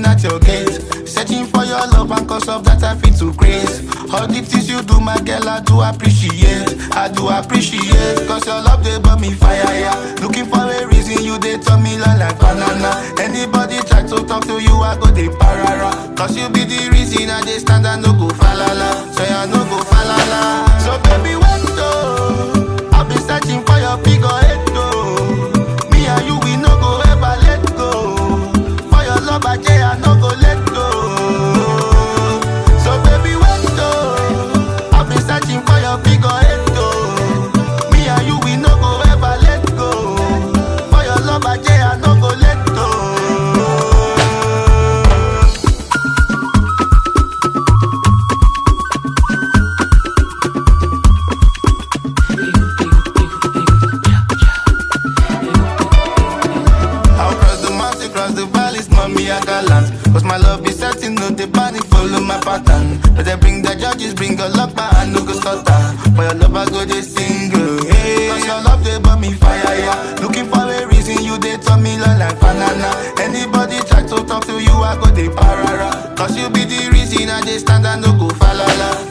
at your gate. Searching for your love and cause of that I feel to grace. All the things you do, my girl, I do appreciate. I do appreciate. Cause your love they burn me fire, yeah. Looking for a reason you they turn me like, like banana. Anybody try to talk to you, I go they parara. Cause you be the reason I they stand and no go falala. So I no go falala. So baby, wait though. I've been searching for your figure eight though. Me and you, we no go ever let go. For your love, I say I no go let go. So baby, wait though. I've been searching for your figure eight though. Me and you, we no go ever let go. For your love, I say I no go let go. I'll cross the mountain, cross the valleys, mommy, I got land. Cause my love is certain, no, the panic, follow my pattern. But they bring the judges, bring a luck, but I no go stutter. For your love, I go they single. Hey, cause your love, they burn me fire, yeah. Looking for a reason, you they turn me like, like banana. Anybody try to talk to you, I go they parara. Cause you be the reason I they stand and no go falala.